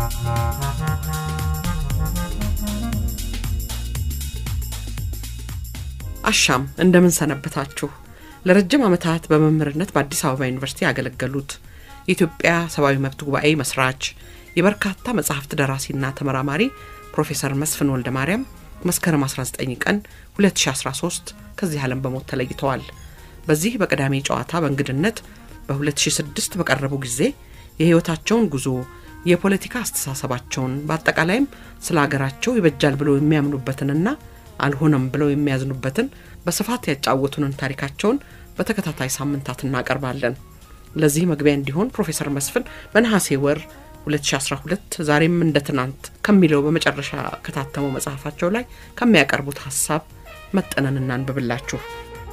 አሻም እንደምን ሰነበታችሁ። ለረጅም ዓመታት በመምህርነት በአዲስ አበባ ዩኒቨርሲቲ ያገለገሉት የኢትዮጵያ ሰብአዊ መብት ጉባኤ መስራች የበርካታ መጽሐፍት ደራሲና ተመራማሪ ፕሮፌሰር መስፍን ወልደ ማርያም መስከረም 19 ቀን 2013 ከዚህ ዓለም በሞት ተለይተዋል። በዚህ በቅዳሜ ጨዋታ በእንግድነት በ2006 በቀረቡ ጊዜ የሕይወታቸውን ጉዞ የፖለቲካ አስተሳሰባቸውን በአጠቃላይም ስለ አገራቸው ይበጃል ብለው የሚያምኑበትንና አልሆነም ብለው የሚያዝኑበትን በስፋት ያጫወቱንን ታሪካቸውን በተከታታይ ሳምንታት እናቀርባለን። ለዚህ መግቢያ እንዲሆን ፕሮፌሰር መስፍን በነሐሴ ወር 2012 ዛሬም እንደ ትናንት ከሚለው በመጨረሻ ከታተመው መጽሐፋቸው ላይ ከሚያቀርቡት ሀሳብ መጠነን እናንብብላችሁ።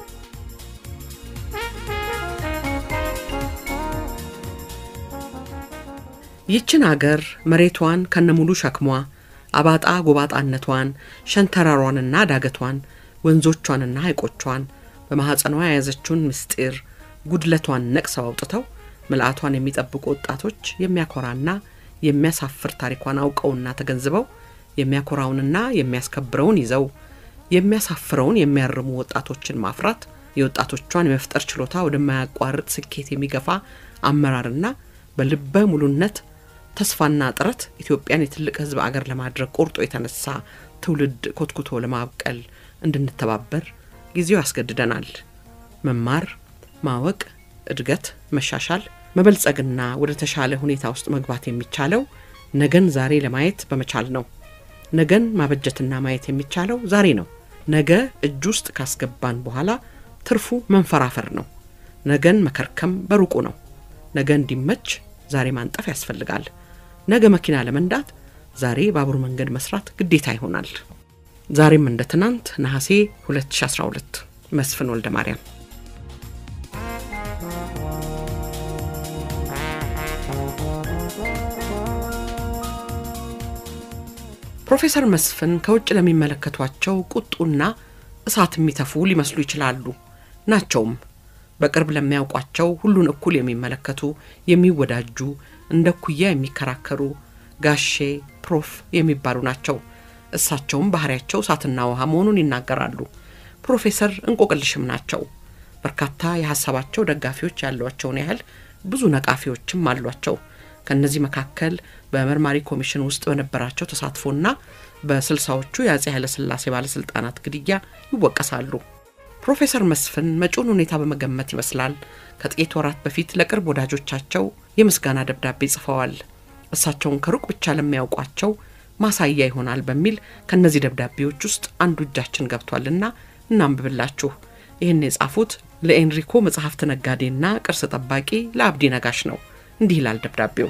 ይችን አገር መሬቷን ከነሙሉ ሸክሟ አባጣ ጎባጣነቷን ሸንተረሯንና ዳገቷን ወንዞቿንና ሐይቆቿን በማኅፀኗ የያዘችውን ምስጢር ጉድለቷን ነቅሰው አውጥተው ምልአቷን የሚጠብቁ ወጣቶች የሚያኮራና የሚያሳፍር ታሪኳን አውቀውና ተገንዝበው የሚያኮራውንና የሚያስከብረውን ይዘው የሚያሳፍረውን የሚያርሙ ወጣቶችን ማፍራት የወጣቶቿን የመፍጠር ችሎታ ወደማያቋርጥ ስኬት የሚገፋ አመራርና በልበ ሙሉነት ተስፋና ጥረት ኢትዮጵያን የትልቅ ሕዝብ አገር ለማድረግ ቆርጦ የተነሳ ትውልድ ኮትኩቶ ለማብቀል እንድንተባበር ጊዜው ያስገድደናል። መማር፣ ማወቅ፣ እድገት፣ መሻሻል፣ መበልጸግና ወደ ተሻለ ሁኔታ ውስጥ መግባት የሚቻለው ነገን ዛሬ ለማየት በመቻል ነው። ነገን ማበጀትና ማየት የሚቻለው ዛሬ ነው። ነገ እጅ ውስጥ ካስገባን በኋላ ትርፉ መንፈራፈር ነው። ነገን መከርከም በሩቁ ነው። ነገ እንዲመች ዛሬ ማንጠፍ ያስፈልጋል። ነገ መኪና ለመንዳት ዛሬ ባቡር መንገድ መስራት ግዴታ ይሆናል። ዛሬም እንደ ትናንት ነሐሴ 2012 መስፍን ወልደ ማርያም። ፕሮፌሰር መስፍን ከውጭ ለሚመለከቷቸው ቁጡና እሳት የሚተፉ ሊመስሉ ይችላሉ። ናቸውም። በቅርብ ለሚያውቋቸው ሁሉን እኩል የሚመለከቱ የሚወዳጁ፣ እንደ ኩያ የሚከራከሩ ጋሼ ፕሮፍ የሚባሉ ናቸው። እሳቸውም ባህሪያቸው እሳትና ውሃ መሆኑን ይናገራሉ። ፕሮፌሰር እንቆቅልሽም ናቸው። በርካታ የሀሳባቸው ደጋፊዎች ያሏቸውን ያህል ብዙ ነቃፊዎችም አሏቸው። ከእነዚህ መካከል በመርማሪ ኮሚሽን ውስጥ በነበራቸው ተሳትፎና በስልሳዎቹ የአጼ ኃይለሥላሴ ባለሥልጣናት ግድያ ይወቀሳሉ። ፕሮፌሰር መስፍን መጪውን ሁኔታ በመገመት ይመስላል ከጥቂት ወራት በፊት ለቅርብ ወዳጆቻቸው የምስጋና ደብዳቤ ጽፈዋል። እሳቸውን ከሩቅ ብቻ ለሚያውቋቸው ማሳያ ይሆናል በሚል ከእነዚህ ደብዳቤዎች ውስጥ አንዱ እጃችን ገብቷልና እናንብብላችሁ። ይህን የጻፉት ለኤንሪኮ መጽሐፍት ነጋዴና ቅርስ ጠባቂ ለአብዲ ነጋሽ ነው። እንዲህ ይላል ደብዳቤው።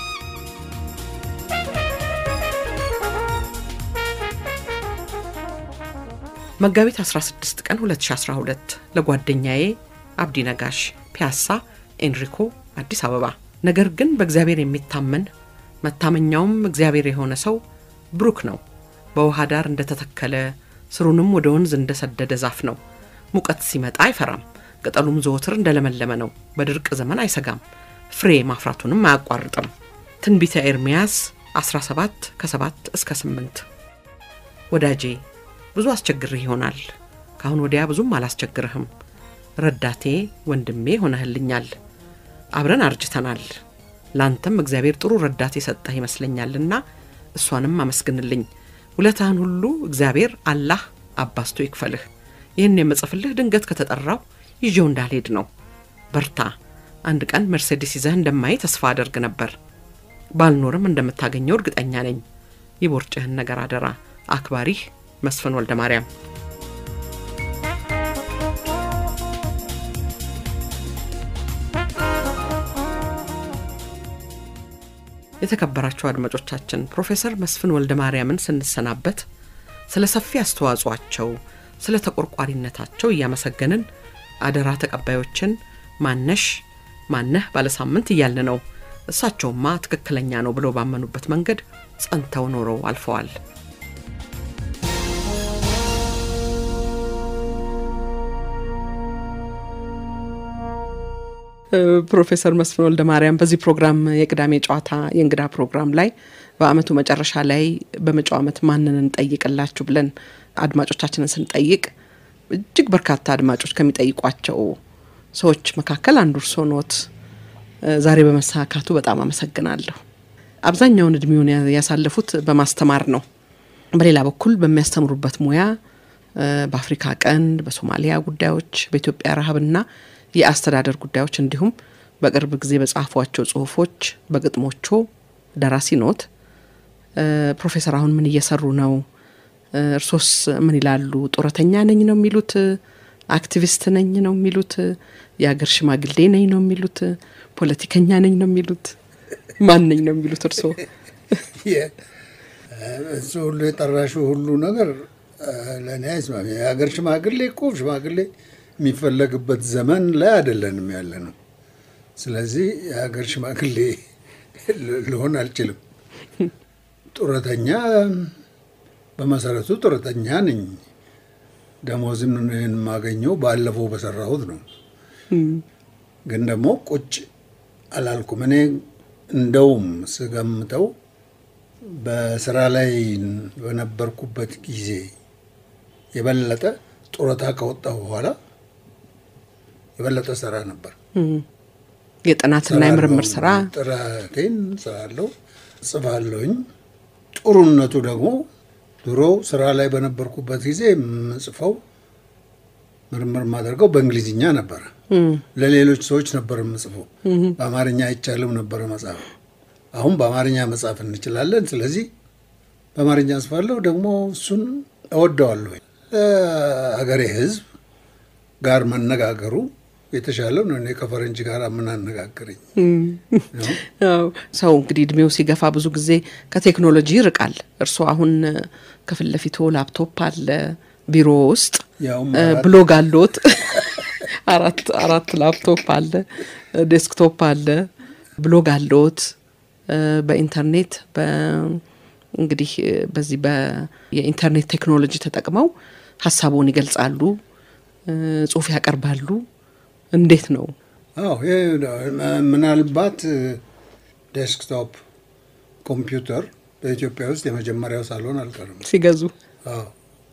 መጋቢት 16 ቀን 2012 ለጓደኛዬ አብዲ ነጋሽ ፒያሳ ኤንሪኮ አዲስ አበባ። ነገር ግን በእግዚአብሔር የሚታመን መታመኛውም እግዚአብሔር የሆነ ሰው ብሩክ ነው። በውሃ ዳር እንደተተከለ ስሩንም ወደ ወንዝ እንደሰደደ ዛፍ ነው። ሙቀት ሲመጣ አይፈራም፣ ቅጠሉም ዘወትር እንደለመለመ ነው። በድርቅ ዘመን አይሰጋም፣ ፍሬ ማፍራቱንም አያቋርጥም። ትንቢተ ኤርምያስ 17 ከ7 እስከ 8 ወዳጄ ብዙ አስቸግርህ ይሆናል። ከአሁን ወዲያ ብዙም አላስቸግርህም። ረዳቴ ወንድሜ ሆነህልኛል። አብረን አርጅተናል። ላንተም እግዚአብሔር ጥሩ ረዳት የሰጠህ ይመስለኛልና እሷንም አመስግንልኝ። ውለታህን ሁሉ እግዚአብሔር አላህ አባስቶ ይክፈልህ። ይህን የምጽፍልህ ድንገት ከተጠራው ይዤው እንዳልሄድ ነው። በርታ። አንድ ቀን መርሴዲስ ይዘህ እንደማይ ተስፋ አደርግ ነበር። ባልኖርም እንደምታገኘው እርግጠኛ ነኝ። የቦርጭህን ነገር አደራ። አክባሪህ መስፍን ወልደ ማርያም። የተከበራቸው አድማጮቻችን ፕሮፌሰር መስፍን ወልደ ማርያምን ስንሰናበት ስለ ሰፊ አስተዋጽኦአቸው፣ ስለ ተቆርቋሪነታቸው እያመሰገንን አደራ ተቀባዮችን ማነሽ ማነህ ባለሳምንት እያልን ነው። እሳቸውማ ትክክለኛ ነው ብለው ባመኑበት መንገድ ጸንተው ኖረው አልፈዋል። ፕሮፌሰር መስፍን ወልደ ማርያም በዚህ ፕሮግራም የቅዳሜ ጨዋታ የእንግዳ ፕሮግራም ላይ በአመቱ መጨረሻ ላይ በመጪው አመት ማንን እንጠይቅላችሁ ብለን አድማጮቻችንን ስንጠይቅ እጅግ በርካታ አድማጮች ከሚጠይቋቸው ሰዎች መካከል አንዱ እርስዎ ኖት። ዛሬ በመሳካቱ በጣም አመሰግናለሁ። አብዛኛውን እድሜውን ያሳለፉት በማስተማር ነው። በሌላ በኩል በሚያስተምሩበት ሙያ በአፍሪካ ቀንድ፣ በሶማሊያ ጉዳዮች፣ በኢትዮጵያ ረሃብና የአስተዳደር ጉዳዮች እንዲሁም በቅርብ ጊዜ በጻፏቸው ጽሁፎች፣ በግጥሞቹ ደራሲ ኖት። ፕሮፌሰር አሁን ምን እየሰሩ ነው? እርሶስ ምን ይላሉ? ጡረተኛ ነኝ ነው የሚሉት? አክቲቪስት ነኝ ነው የሚሉት? የሀገር ሽማግሌ ነኝ ነው የሚሉት? ፖለቲከኛ ነኝ ነው የሚሉት? ማን ነኝ ነው የሚሉት እርሶ? እሱ ሁሉ የጠራሽው ሁሉ ነገር ለእኔ አይስማሚ። የሀገር ሽማግሌ እኮ ሽማግሌ የሚፈለግበት ዘመን ላይ አይደለንም ያለ ነው። ስለዚህ የሀገር ሽማግሌ ልሆን አልችልም። ጡረተኛ በመሰረቱ ጡረተኛ ነኝ። ደሞዝም የማገኘው ባለፈው በሰራሁት ነው። ግን ደግሞ ቁጭ አላልኩም። እኔ እንደውም ስገምተው በስራ ላይ በነበርኩበት ጊዜ የበለጠ ጡረታ ከወጣሁ በኋላ የበለጠ ስራ ነበር። የጥናትና የምርምር ስራ ጥራቴን ስራለሁ፣ ጽፋለሁኝ። ጥሩነቱ ደግሞ ድሮ ስራ ላይ በነበርኩበት ጊዜ የምጽፈው ምርምር የማደርገው በእንግሊዝኛ ነበረ። ለሌሎች ሰዎች ነበር የምጽፈው። በአማርኛ አይቻልም ነበረ መጻፍ። አሁን በአማርኛ መጻፍ እንችላለን። ስለዚህ በአማርኛ ጽፋለሁ። ደግሞ እሱን እወደዋለሁ። አገሬ ሕዝብ ጋር መነጋገሩ የተሻለ ነው። እኔ ከፈረንጅ ጋር ምን አነጋገረኝ? ሰው እንግዲህ እድሜው ሲገፋ ብዙ ጊዜ ከቴክኖሎጂ ይርቃል። እርስዎ አሁን ከፊት ለፊቶ ላፕቶፕ አለ ቢሮ ውስጥ ብሎግ አለዎት። አራት አራት ላፕቶፕ አለ፣ ዴስክቶፕ አለ፣ ብሎግ አለዎት። በኢንተርኔት እንግዲህ በዚህ የኢንተርኔት ቴክኖሎጂ ተጠቅመው ሀሳቡን ይገልጻሉ፣ ጽሁፍ ያቀርባሉ። እንዴት ነው? አዎ ምናልባት ዴስክቶፕ ኮምፒውተር በኢትዮጵያ ውስጥ የመጀመሪያው ሳልሆን አልቀርም ሲገዙ። አዎ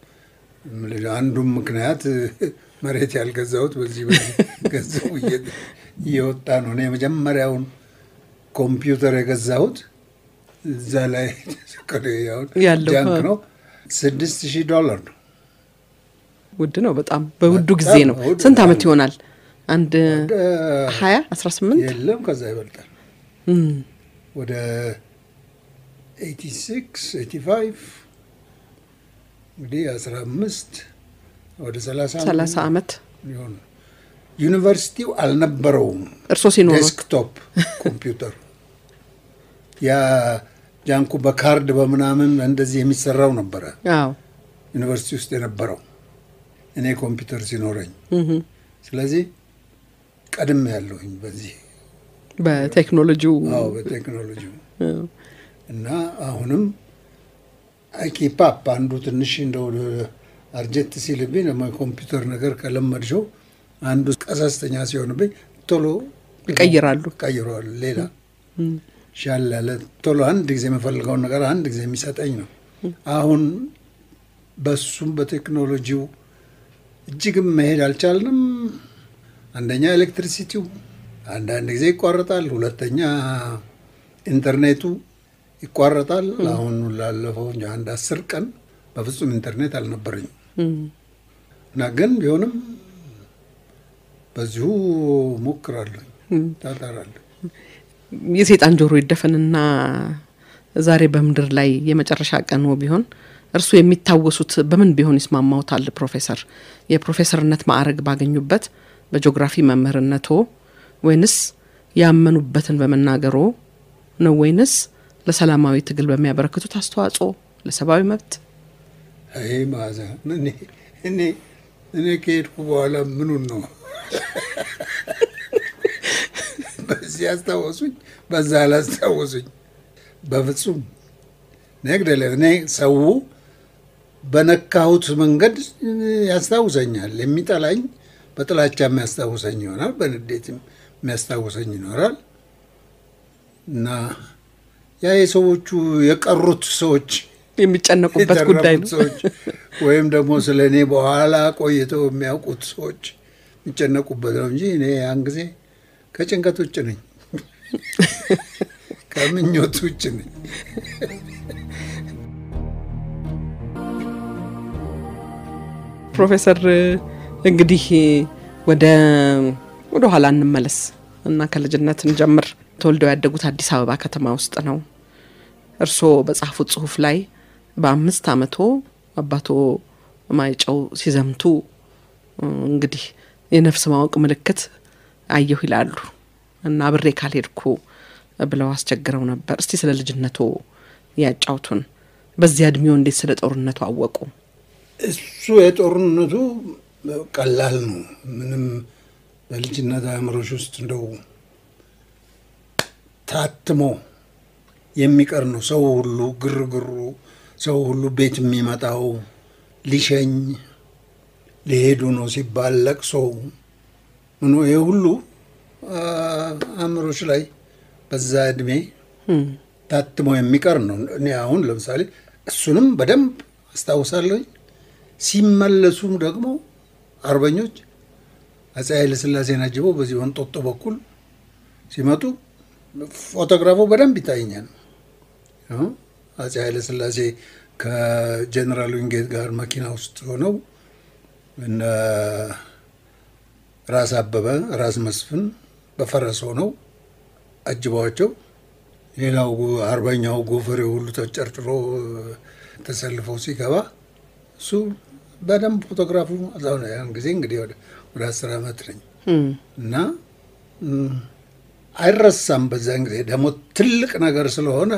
አንዱም ምክንያት መሬት ያልገዛሁት በዚህ ገንዘቡ እየወጣ ነው። እኔ የመጀመሪያውን ኮምፒውተር የገዛሁት እዛ ላይ ጃንክ ነው። ስድስት ሺህ ዶላር ነው። ውድ ነው በጣም በውዱ ጊዜ ነው። ስንት ዓመት ይሆናል? አንድ ሀያ አስራ ስምንት የለም ከዛ ይበልጣል። ወደ ኤይቲ ሲክስ ኤይቲ ፋይቭ እንግዲህ አስራ አምስት ወደ ሰላሳ ዓመት ሊሆን ዩኒቨርሲቲው አልነበረውም። እርሶ ሲኖሩ ዴስክቶፕ ኮምፒውተር ያ ጃንኩ በካርድ በምናምን እንደዚህ የሚሰራው ነበረ አዎ ዩኒቨርሲቲ ውስጥ የነበረው እኔ ኮምፒውተር ሲኖረኝ። ስለዚህ ቀድም ያለሁኝ በዚህ በቴክኖሎጂው አዎ በቴክኖሎጂው እና አሁንም አይኪፓፕ አንዱ ትንሽ እንደው አርጀት ሲልብኝ ደግሞ የኮምፒውተር ነገር ከለመድሽው አንዱ ቀሰስተኛ ሲሆንብኝ ቶሎ ይቀይራሉ ቀይረዋል። ሌላ ሻል ያለ ቶሎ አንድ ጊዜ የምፈልገውን ነገር አንድ ጊዜ የሚሰጠኝ ነው። አሁን በሱም በቴክኖሎጂው እጅግም መሄድ አልቻልንም። አንደኛ ኤሌክትሪሲቲው አንዳንድ ጊዜ ይቋረጣል፣ ሁለተኛ ኢንተርኔቱ ይቋረጣል። አሁን ላለፈው አንድ አስር ቀን በፍጹም ኢንተርኔት አልነበረኝም እና ግን ቢሆንም በዚሁ ሞክራለሁ፣ ታጠራለሁ። የሴጣን ጆሮ ይደፈንና ዛሬ በምድር ላይ የመጨረሻ ቀን ቢሆን እርሱ የሚታወሱት በምን ቢሆን ይስማማውታል? ፕሮፌሰር የፕሮፌሰርነት ማዕረግ ባገኙበት በጂኦግራፊ መምህርነቶ ወይንስ ያመኑበትን በመናገሮ ነው ወይንስ ለሰላማዊ ትግል በሚያበረክቱት አስተዋጽኦ ለሰብአዊ መብት? አይ ማዛ እኔ እኔ ከሄድኩ በኋላ ምኑን ነው በዚህ ያስታወሱኝ፣ በዛ አላስታወሱኝ። በፍጹም ነግደለ እኔ ሰው በነካሁት መንገድ ያስታውሰኛል። የሚጠላኝ በጥላቻ የሚያስታውሰኝ ይሆናል፣ በንዴትም የሚያስታውሰኝ ይኖራል እና ያ የሰዎቹ የቀሩት ሰዎች የሚጨነቁበት ጉዳይ የተረፉት ነው። ሰዎች ወይም ደግሞ ስለ እኔ በኋላ ቆይተው የሚያውቁት ሰዎች የሚጨነቁበት ነው እንጂ እኔ ያን ጊዜ ከጭንቀት ውጭ ነኝ፣ ከምኞት ውጭ ነኝ። ፕሮፌሰር እንግዲህ ወደ ወደ ኋላ እንመለስ እና ከልጅነት እንጀምር። ተወልደው ያደጉት አዲስ አበባ ከተማ ውስጥ ነው። እርስዎ በጻፉት ጽሁፍ ላይ በአምስት አመቶ አባቶ ማይጨው ሲዘምቱ እንግዲህ የነፍስ ማወቅ ምልክት አየሁ ይላሉ እና አብሬ ካልሄድኩ ብለው አስቸግረው ነበር። እስቲ ስለ ልጅነቶ ያጫውቱን። በዚያ እድሜው እንዴት ስለ ጦርነቱ አወቁ? እሱ የጦርነቱ ቀላል ነው። ምንም በልጅነት አእምሮች ውስጥ እንደው ታትሞ የሚቀር ነው። ሰው ሁሉ ግርግሩ፣ ሰው ሁሉ ቤት የሚመጣው ሊሸኝ ሊሄዱ ነው ሲባል ለቅሶ ምኖ ይህ ሁሉ አእምሮች ላይ በዛ እድሜ ታትሞ የሚቀር ነው። እኔ አሁን ለምሳሌ እሱንም በደንብ አስታውሳለሁኝ። ሲመለሱም ደግሞ አርበኞች አፄ ኃይለ ሥላሴን አጅበው በዚህ ወንጦጦ በኩል ሲመጡ ፎቶግራፉ በደንብ ይታየኛል። አፄ ኃይለ ሥላሴ ከጀኔራል ዊንጌት ጋር መኪና ውስጥ ሆነው እነ ራስ አበበ ራስ መስፍን በፈረስ ሆነው አጅበዋቸው ሌላው አርበኛው ጎፈሬ ሁሉ ተጨርጭሮ ተሰልፈው ሲገባ እሱ በደንብ ፎቶግራፉ እዛው ነው። ያን ጊዜ እንግዲህ ወደ አስር ዓመት ነኝ እና አይረሳም። በዛን ጊዜ ደግሞ ትልቅ ነገር ስለሆነ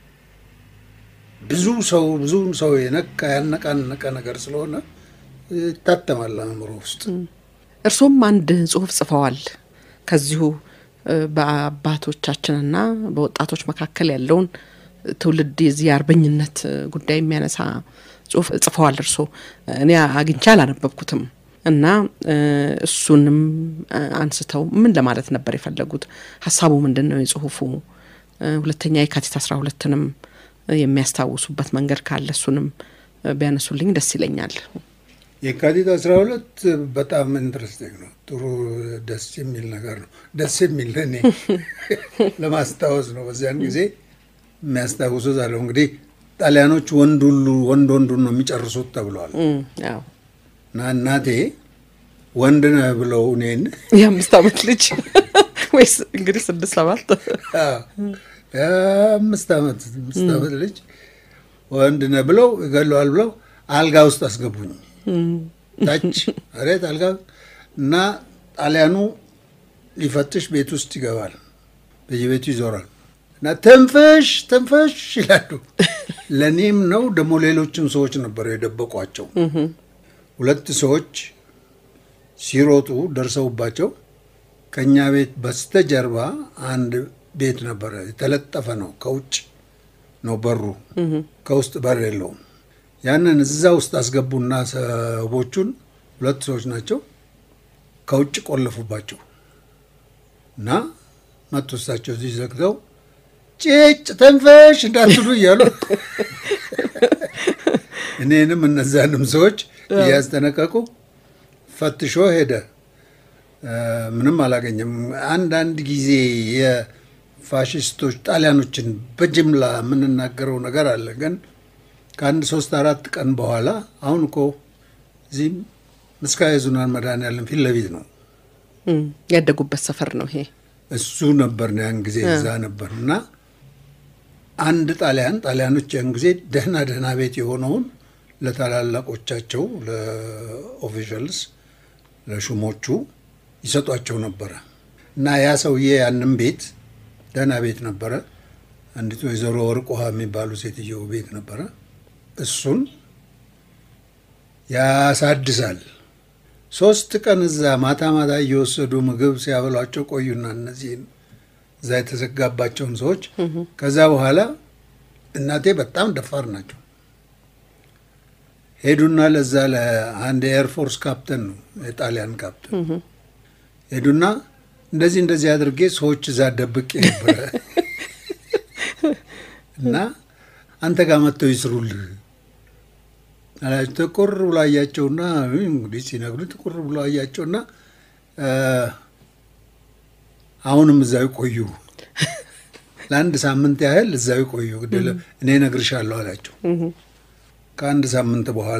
ብዙ ሰው ብዙ ሰው የነካ ያነቃነቀ ነገር ስለሆነ ይታተማል አእምሮ ውስጥ። እርሶም አንድ ጽሁፍ ጽፈዋል ከዚሁ በአባቶቻችንና በወጣቶች መካከል ያለውን ትውልድ የዚህ የአርበኝነት ጉዳይ የሚያነሳ ጽሁፍ ጽፈዋል እርሶ። እኔ አግኝቼ አላነበብኩትም እና እሱንም አንስተው ምን ለማለት ነበር የፈለጉት? ሀሳቡ ምንድን ነው የጽሁፉ? ሁለተኛ የካቲት አስራ ሁለትንም የሚያስታውሱበት መንገድ ካለ እሱንም ቢያነሱልኝ ደስ ይለኛል። የካቲት አስራ ሁለት በጣም ኢንትረስቲንግ ነው። ጥሩ ደስ የሚል ነገር ነው። ደስ የሚል እኔ ለማስታወስ ነው። በዚያን ጊዜ የሚያስታውሱት አለው እንግዲህ ጣሊያኖች ወንድ ሁሉ ወንድ ወንዱን ነው የሚጨርሱት ተብለዋል እና እናቴ ወንድ ነህ ብለው እኔን የአምስት ዓመት ልጅ ወይስ እንግዲህ ስድስት ሰባት የአምስት ዓመት አምስት ዓመት ልጅ ወንድ ነህ ብለው ይገለዋል ብለው አልጋ ውስጥ አስገቡኝ። ታች ሬት አልጋ እና ጣሊያኑ ሊፈትሽ ቤት ውስጥ ይገባል፣ በየቤቱ ይዞራል እና ትንፍሽ ትንፍሽ ይላሉ። ለእኔም ነው ደግሞ ሌሎችም ሰዎች ነበሩ የደበቋቸው። ሁለት ሰዎች ሲሮጡ ደርሰውባቸው ከእኛ ቤት በስተጀርባ አንድ ቤት ነበረ፣ የተለጠፈ ነው። ከውጭ ነው በሩ፣ ከውስጥ በር የለውም። ያንን እዛ ውስጥ አስገቡና ሰዎቹን ሁለት ሰዎች ናቸው ከውጭ ቆለፉባቸው እና መጡ። እሳቸው እዚህ ዘግተው ጭጭ ተንፈሽ እንዳትሉ እያሉ እኔንም እነዛንም ሰዎች እያስጠነቀቁ ፈትሾ ሄደ። ምንም አላገኘም። አንዳንድ ጊዜ የፋሽስቶች ጣሊያኖችን በጅምላ የምንናገረው ነገር አለ ግን ከአንድ ሶስት አራት ቀን በኋላ አሁን እኮ እዚህም ምስካየ ኅዙናን መድኃኔዓለም ፊት ለፊት ነው ያደጉበት ሰፈር ነው ይሄ። እሱ ነበር ያን ጊዜ እዛ ነበር እና አንድ ጣሊያን ጣሊያኖች ያን ጊዜ ደህና ደህና ቤት የሆነውን ለታላላቆቻቸው ለኦፊሻልስ ለሹሞቹ ይሰጧቸው ነበረ እና ያ ሰውዬ ያንም ቤት ደህና ቤት ነበረ። አንዲቱ ወይዘሮ ወርቅ ውሃ የሚባሉ ሴትየው ቤት ነበረ። እሱን ያሳድሳል። ሶስት ቀን እዛ ማታ ማታ እየወሰዱ ምግብ ሲያበሏቸው ቆዩና እነዚህን እዛ የተዘጋባቸውን ሰዎች ከዛ በኋላ እናቴ በጣም ደፋር ናቸው። ሄዱና ለዛ ለአንድ የኤርፎርስ ካፕተን ነው የጣሊያን ካፕተን ሄዱና እንደዚህ እንደዚህ አድርጌ ሰዎች እዛ ደብቄ ነበረ እና አንተ ጋር መጥተው ይስሩልህ አላቸው። ትኩር ብሎ አያቸውና እንግዲህ ሲነግሩ ትኩር ብሎ አያቸውና አሁንም እዛው ይቆዩ፣ ለአንድ ሳምንት ያህል እዛው ይቆዩ፣ ግድለ እኔ እነግርሻለሁ አላቸው። ከአንድ ሳምንት በኋላ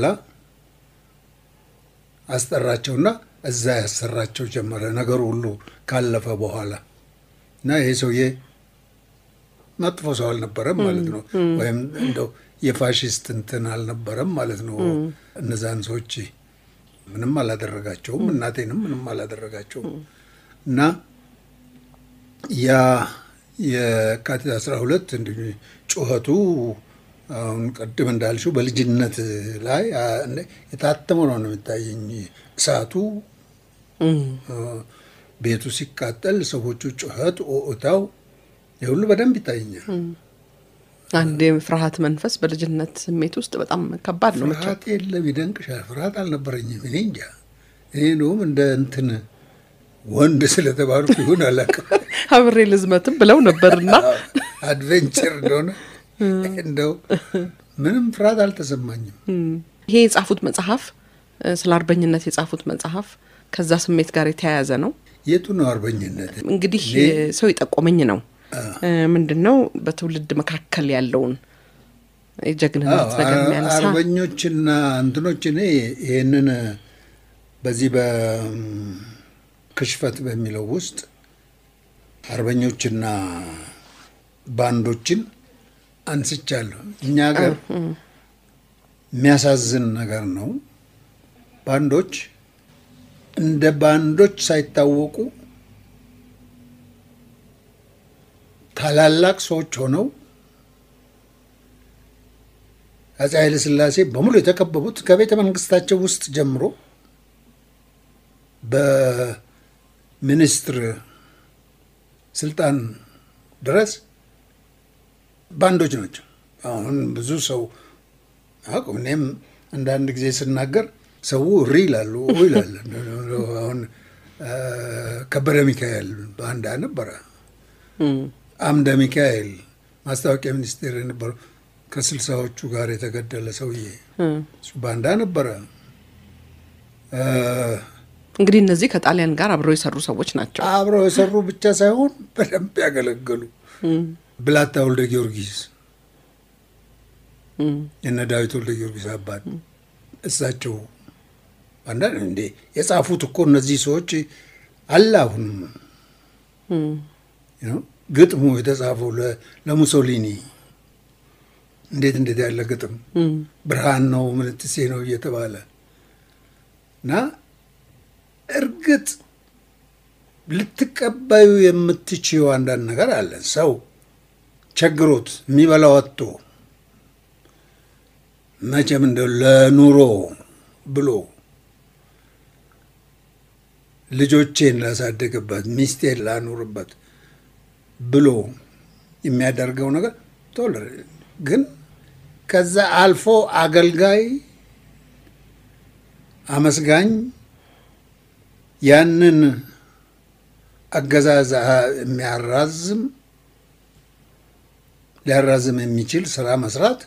አስጠራቸውና እዛ ያሰራቸው ጀመረ። ነገሩ ሁሉ ካለፈ በኋላ እና ይሄ ሰውዬ መጥፎ ሰው አልነበረም ማለት ነው። ወይም እንደው የፋሽስት እንትን አልነበረም ማለት ነው። እነዛን ሰዎች ምንም አላደረጋቸውም፣ እናቴንም ምንም አላደረጋቸውም። እና ያ የካቲት አስራ ሁለት እንዲ ጩኸቱ አሁን ቅድም እንዳልሽው በልጅነት ላይ የታተመ ነው ነው የሚታየኝ። እሳቱ ቤቱ ሲቃጠል፣ ሰዎቹ ጩኸት፣ ኦታው የሁሉ በደንብ ይታየኛል። አንድ የፍርሃት መንፈስ በልጅነት ስሜት ውስጥ በጣም ከባድ ነው። ፍርሃት የለም፣ ይደንቅሻል። ፍርሃት አልነበረኝም። እኔ እንጃ እኔ ነውም እንደ እንትን ወንድ ስለተባልኩ ይሁን አላውቅም። አብሬ ልዝመትም ብለው ነበርና አድቬንቸር እንደሆነ እንደው ምንም ፍርሃት አልተሰማኝም። ይሄ የጻፉት መጽሐፍ ስለ አርበኝነት የጻፉት መጽሐፍ ከዛ ስሜት ጋር የተያያዘ ነው። የቱ ነው አርበኝነት? እንግዲህ ሰው የጠቆመኝ ነው ምንድን ነው በትውልድ መካከል ያለውን የጀግንነት ነገር የሚያነሳ አርበኞችና እንትኖች እኔ ይህንን በዚህ በክሽፈት በሚለው ውስጥ አርበኞችና ባንዶችን አንስቻለሁ። እኛ ሀገር የሚያሳዝን ነገር ነው። ባንዶች እንደ ባንዶች ሳይታወቁ ታላላቅ ሰዎች ሆነው አፄ ኃይለ ሥላሴ በሙሉ የተከበቡት ከቤተ መንግስታቸው ውስጥ ጀምሮ በሚኒስትር ስልጣን ድረስ ባንዶች ናቸው። አሁን ብዙ ሰው አቁም እኔም አንዳንድ ጊዜ ስናገር ሰው እሪ ይላሉ ይላል። አሁን ከበደ ሚካኤል ባንዳ ነበረ። አምደ ሚካኤል ማስታወቂያ ሚኒስቴር የነበረው ከስልሳዎቹ ጋር የተገደለ ሰውዬ እሱ ባንዳ ነበረ። እንግዲህ እነዚህ ከጣሊያን ጋር አብረው የሰሩ ሰዎች ናቸው። አብረው የሰሩ ብቻ ሳይሆን በደንብ ያገለገሉ ብላታ ወልደ ጊዮርጊስ የነ ዳዊት ወልደ ጊዮርጊስ አባት እሳቸው አንዳንድ እንዴ የጻፉት እኮ እነዚህ ሰዎች አለ አሁንም ግጥሙ የተጻፈው ለሙሶሊኒ እንዴት እንዴት ያለ ግጥም ብርሃን ነው ምንትሴ ነው እየተባለ እና እርግጥ ልትቀባዩ የምትችው አንዳንድ ነገር አለ። ሰው ቸግሮት የሚበላው አጥቶ መቼም እንደው ለኑሮ ብሎ ልጆቼን ላሳደግበት ሚስቴን ላኑርበት ብሎ የሚያደርገው ነገር ቶሎ ግን ከዛ አልፎ አገልጋይ፣ አመስጋኝ ያንን አገዛዝ የሚያራዝም ሊያራዝም የሚችል ስራ መስራት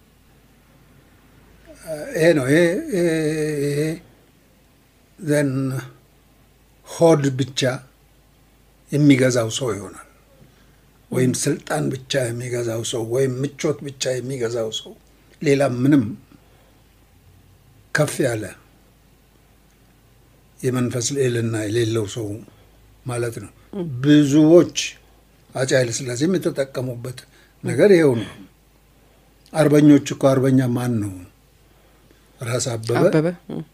ይሄ ነው። ይሄ ዘን ሆድ ብቻ የሚገዛው ሰው ይሆናል። ወይም ስልጣን ብቻ የሚገዛው ሰው ወይም ምቾት ብቻ የሚገዛው ሰው ሌላ ምንም ከፍ ያለ የመንፈስ ልዕልና የሌለው ሰው ማለት ነው። ብዙዎች አፄ ኃይለሥላሴም የተጠቀሙበት ነገር ይኸው ነው። አርበኞች እኮ አርበኛ ማን ነው? ራስ አበበ አበበ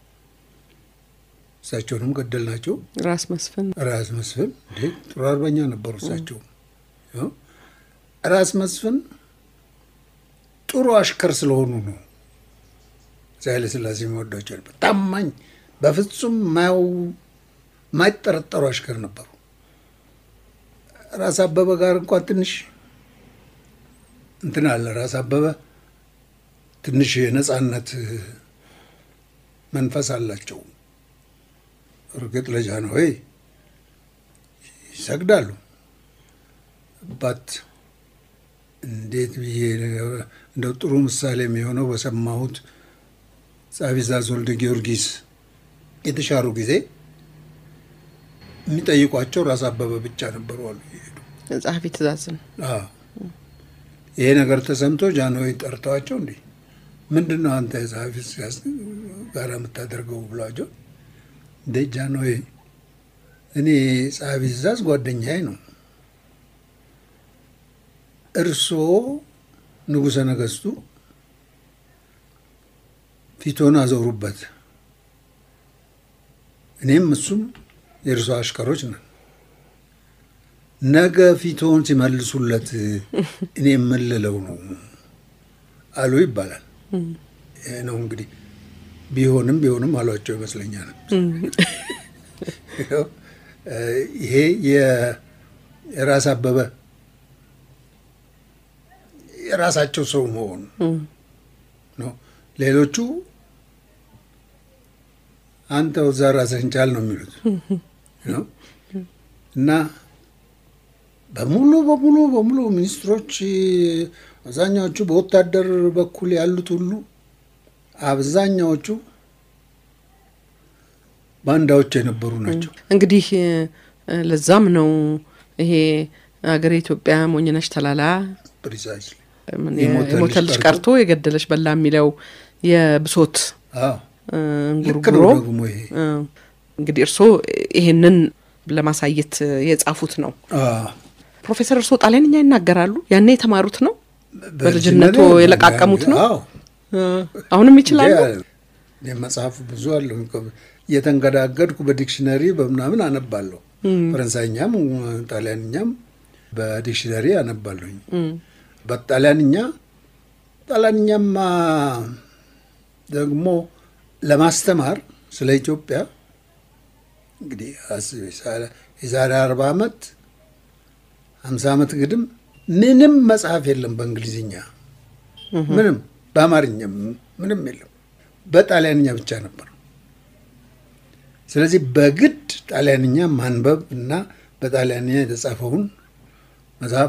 እሳቸውንም ገደል ናቸው። ራስ መስፍን ራስ መስፍን እንዴ ጥሩ አርበኛ ነበሩ። እሳቸው ራስ መስፍን ጥሩ አሽከር ስለሆኑ ነው አፄ ኃይለሥላሴ የሚወዷቸው ነበር። ታማኝ፣ በፍጹም የማይጠረጠሩ አሽከር ነበሩ። ራስ አበበ ጋር እንኳን ትንሽ እንትን አለ። ራስ አበበ ትንሽ የነጻነት መንፈስ አላቸው። እርግጥ ለጃንሆይ ይሰግዳሉ። ባት እንዴት ብዬ እንደው ጥሩ ምሳሌ የሚሆነው በሰማሁት ጸሐፊ ትእዛዝ ወልደ ጊዮርጊስ የተሻሩ ጊዜ የሚጠይቋቸው ራስ አበበ ብቻ ነበሩ አሉ ይሄዱ ጸሐፊ ትእዛዝን ይሄ ነገር ተሰምቶ ጃንሆይ ጠርተዋቸው እንዲህ ምንድን ነው አንተ የጸሐፊ ትእዛዝ ጋር የምታደርገው ብሏቸው፣ እንደ ጃንሆይ እኔ ጸሐፊ ትእዛዝ ጓደኛዬ ነው፣ እርስዎ ንጉሠ ነገሥቱ ፊቶን አዞሩበት፣ እኔም እሱም የእርሶ አሽከሮች ነን። ነገ ፊቶን ሲመልሱለት እኔ የምልለው ነው አሉ ይባላል። ይሄ ነው እንግዲህ ቢሆንም ቢሆንም አሏቸው ይመስለኛል። ይሄ የራስ አበበ የራሳቸው ሰው መሆኑ ነው። ሌሎቹ አንተ እዛ ራስህን ቻል ነው የሚሉት ነው እና በሙሉ በሙሉ በሙሉ ሚኒስትሮች አብዛኛዎቹ በወታደር በኩል ያሉት ሁሉ አብዛኛዎቹ ባንዳዎች የነበሩ ናቸው። እንግዲህ ለዛም ነው ይሄ ሀገር ኢትዮጵያ ሞኝነሽ ተላላ ፕሪሳይስ የሞተ ልጅ ቀርቶ የገደለች በላ የሚለው የብሶት ልክ ነው። ደግሞ ይሄ እንግዲህ እርስዎ ይሄንን ለማሳየት የጻፉት ነው። ፕሮፌሰር እርስዎ ጣሊያንኛ ይናገራሉ? ያኔ የተማሩት ነው? በልጅነቱ የለቃቀሙት ነው? አሁንም ይችላሉ? መጽሐፍ ብዙ አለው። እየተንገዳገድኩ በዲክሽነሪ በምናምን አነባለሁ። ፈረንሳይኛም ጣሊያንኛም በዲክሽነሪ አነባለሁኝ። በጣሊያንኛ ጣሊያንኛማ ደግሞ ለማስተማር ስለ ኢትዮጵያ እንግዲህ የዛሬ አርባ ዓመት ሀምሳ ዓመት ግድም ምንም መጽሐፍ የለም በእንግሊዝኛ ምንም፣ በአማርኛም ምንም የለም። በጣሊያንኛ ብቻ ነበር። ስለዚህ በግድ ጣሊያንኛ ማንበብ እና በጣሊያንኛ የተጻፈውን መጽሐፍ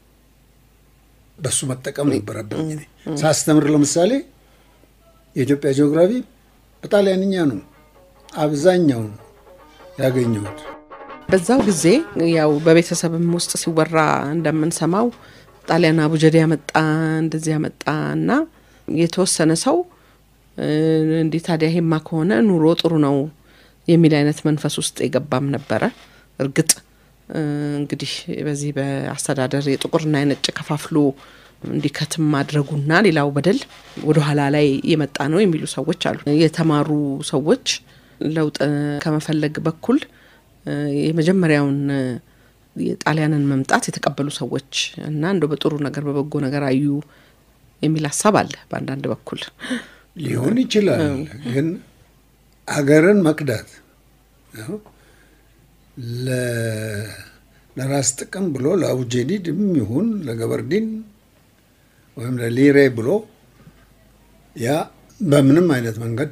በሱ መጠቀም ነበረብኝ። ሳስተምር ለምሳሌ የኢትዮጵያ ጂኦግራፊ በጣሊያንኛ ነው አብዛኛውን ያገኘሁት። በዛው ጊዜ ያው በቤተሰብም ውስጥ ሲወራ እንደምንሰማው ጣሊያን አቡጀዴ ያመጣ እንደዚህ ያመጣ እና የተወሰነ ሰው እንዲህ ታዲያ ይሄማ ከሆነ ኑሮ ጥሩ ነው የሚል አይነት መንፈስ ውስጥ የገባም ነበረ። እርግጥ እንግዲህ በዚህ በአስተዳደር የጥቁርና የነጭ ከፋፍሎ እንዲከትም ማድረጉና ሌላው በደል ወደ ኋላ ላይ የመጣ ነው የሚሉ ሰዎች አሉ። የተማሩ ሰዎች ለውጥ ከመፈለግ በኩል የመጀመሪያውን የጣሊያንን መምጣት የተቀበሉ ሰዎች እና እንደው በጥሩ ነገር በበጎ ነገር አዩ የሚል ሀሳብ አለ በአንዳንድ በኩል ሊሆን ይችላል። ግን አገርን መክዳት ለራስ ጥቅም ብሎ ለአቡጀዲድም ይሁን ለገበርዲን ወይም ለሊሬ ብሎ ያ በምንም አይነት መንገድ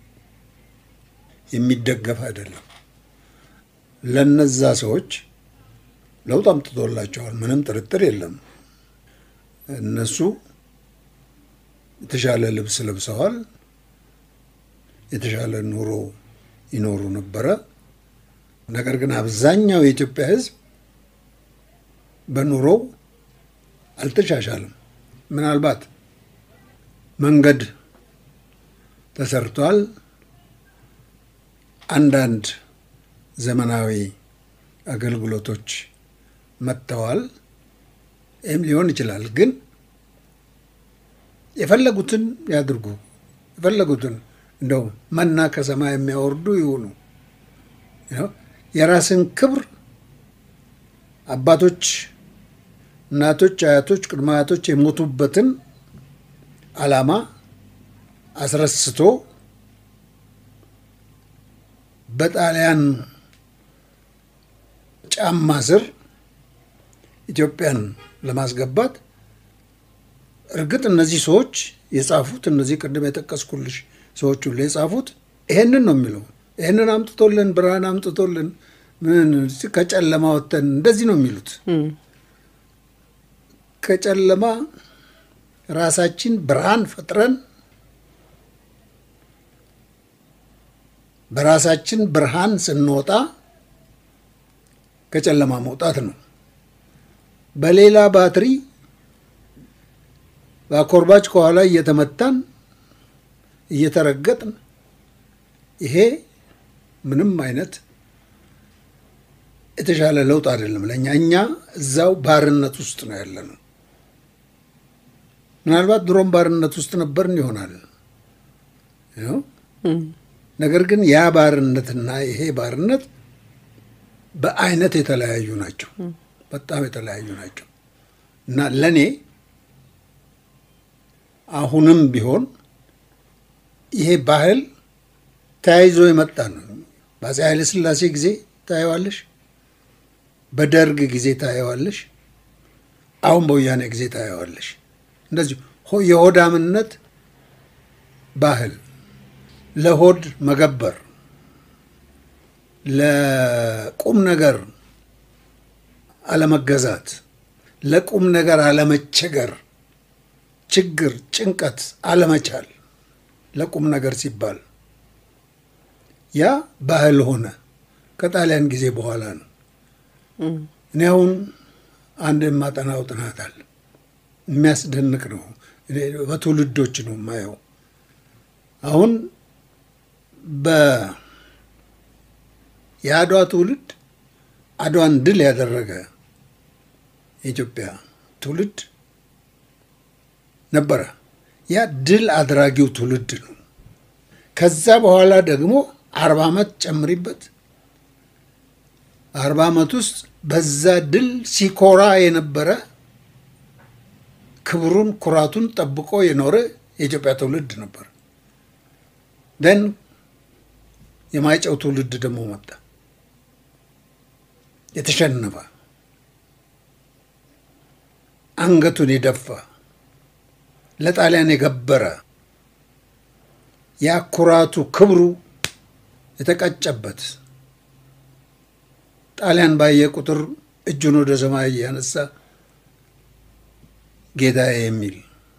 የሚደገፍ አይደለም። ለነዛ ሰዎች ለውጥ አምጥቶላቸዋል፣ ምንም ጥርጥር የለም። እነሱ የተሻለ ልብስ ለብሰዋል፣ የተሻለ ኑሮ ይኖሩ ነበረ። ነገር ግን አብዛኛው የኢትዮጵያ ሕዝብ በኑሮው አልተሻሻልም። ምናልባት መንገድ ተሰርቷል፣ አንዳንድ ዘመናዊ አገልግሎቶች መጥተዋል። ይህም ሊሆን ይችላል። ግን የፈለጉትን ያድርጉ፣ የፈለጉትን እንደው መና ከሰማይ የሚያወርዱ ይሁኑ። የራስን ክብር አባቶች፣ እናቶች፣ አያቶች፣ ቅድመ አያቶች የሞቱበትን ዓላማ አስረስቶ በጣሊያን ጫማ ስር ኢትዮጵያን ለማስገባት እርግጥ እነዚህ ሰዎች የጻፉት እነዚህ ቅድም የጠቀስኩልሽ ሰዎች ሁሉ የጻፉት ይሄንን ነው የሚለው። ይህንን አምጥቶልን ብርሃን አምጥቶልን ምን ከጨለማ ወጥተን እንደዚህ ነው የሚሉት። ከጨለማ ራሳችን ብርሃን ፈጥረን በራሳችን ብርሃን ስንወጣ ከጨለማ መውጣት ነው። በሌላ ባትሪ በአኮርባች ከኋላ እየተመታን እየተረገጥን ይሄ ምንም አይነት የተሻለ ለውጥ አይደለም ለእኛ። እኛ እዛው ባርነት ውስጥ ነው ያለ ነው። ምናልባት ድሮም ባርነት ውስጥ ነበርን ይሆናል። ነገር ግን ያ ባርነትና ይሄ ባርነት በአይነት የተለያዩ ናቸው። በጣም የተለያዩ ናቸው እና ለእኔ አሁንም ቢሆን ይሄ ባህል ተያይዞ የመጣ ነው። በአፄ ኃይለ ሥላሴ ጊዜ ታየዋለሽ፣ በደርግ ጊዜ ታየዋለሽ፣ አሁን በወያኔ ጊዜ ታየዋለሽ። እንደዚሁ የሆዳምነት ባህል ለሆድ መገበር፣ ለቁም ነገር አለመገዛት፣ ለቁም ነገር አለመቸገር፣ ችግር፣ ጭንቀት አለመቻል ለቁም ነገር ሲባል ያ ባህል ሆነ። ከጣሊያን ጊዜ በኋላ ነው። እኔ አሁን አንድ የማጠናው ጥናት አለ። የሚያስደንቅ ነው። በትውልዶች ነው የማየው። አሁን የአድዋ ትውልድ አድዋን ድል ያደረገ የኢትዮጵያ ትውልድ ነበረ። ያ ድል አድራጊው ትውልድ ነው። ከዛ በኋላ ደግሞ አርባ ዓመት ጨምሪበት። አርባ ዓመት ውስጥ በዛ ድል ሲኮራ የነበረ ክብሩን ኩራቱን ጠብቆ የኖረ የኢትዮጵያ ትውልድ ነበር። ደን የማይጨው ትውልድ ደግሞ መጣ። የተሸነፈ አንገቱን የደፋ ለጣሊያን የገበረ ያ ኩራቱ ክብሩ የተቀጨበት ጣሊያን ባየ ቁጥር እጁን ወደ ሰማይ እያነሳ ጌታዬ የሚል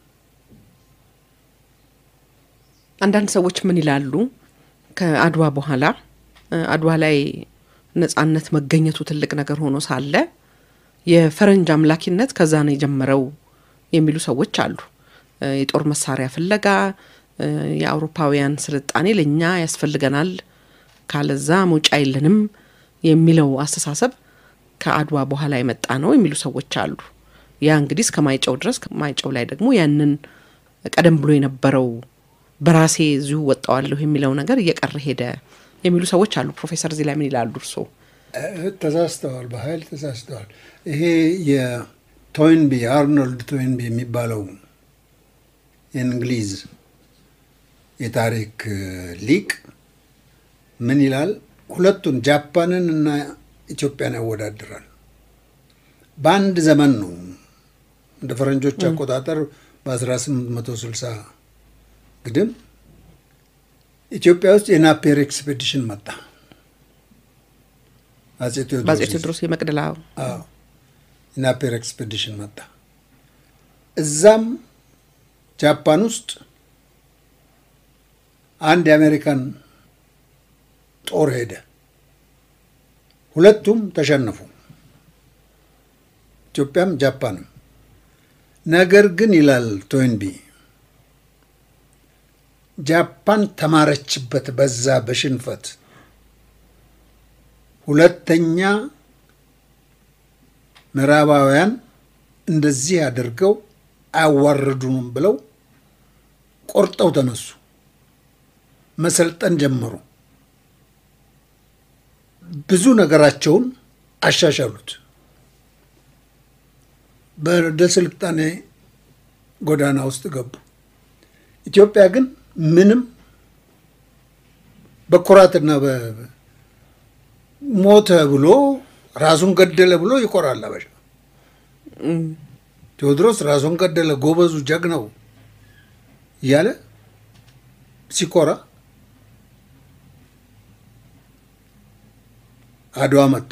አንዳንድ ሰዎች ምን ይላሉ? ከአድዋ በኋላ አድዋ ላይ ነጻነት መገኘቱ ትልቅ ነገር ሆኖ ሳለ የፈረንጅ አምላኪነት ከዛ ነው የጀመረው የሚሉ ሰዎች አሉ። የጦር መሳሪያ ፍለጋ፣ የአውሮፓውያን ስልጣኔ ለእኛ ያስፈልገናል፣ ካለዛ መውጫ የለንም የሚለው አስተሳሰብ ከአድዋ በኋላ የመጣ ነው የሚሉ ሰዎች አሉ። ያ እንግዲህ እስከ ማይጨው ድረስ ማይጨው ላይ ደግሞ ያንን ቀደም ብሎ የነበረው በራሴ እዚሁ ወጣዋለሁ የሚለው ነገር እየቀረ ሄደ የሚሉ ሰዎች አሉ። ፕሮፌሰር እዚህ ላይ ምን ይላሉ እርስዎ? ተሳስተዋል፣ በኃይል ተሳስተዋል። ይሄ የቶይንቢ አርኖልድ ቶይንቢ የሚባለው የእንግሊዝ የታሪክ ሊቅ ምን ይላል? ሁለቱን ጃፓንን እና ኢትዮጵያን ያወዳድራል። በአንድ ዘመን ነው እንደ ፈረንጆች አቆጣጠር በ1860 ግድም ኢትዮጵያ ውስጥ የናፔር ኤክስፔዲሽን መጣ። አጼ በአጼ ቴዎድሮስ የመቅደላ የናፔር ኤክስፔዲሽን መጣ። እዛም ጃፓን ውስጥ አንድ የአሜሪካን ጦር ሄደ። ሁለቱም ተሸነፉ፣ ኢትዮጵያም ጃፓንም። ነገር ግን ይላል ቶይንቢ ጃፓን ተማረችበት በዛ በሽንፈት ሁለተኛ ምዕራባውያን እንደዚህ አድርገው አያዋርዱንም ብለው ቆርጠው ተነሱ፣ መሰልጠን ጀመሩ። ብዙ ነገራቸውን አሻሻሉት። ወደ ስልጣኔ ጎዳና ውስጥ ገቡ። ኢትዮጵያ ግን ምንም በኩራትና ሞተ ብሎ ራሱን ገደለ ብሎ ይኮራል አበሻ። ቴዎድሮስ ራሱን ገደለ ጎበዙ፣ ጀግናው እያለ ሲኮራ አድዋ መጣ።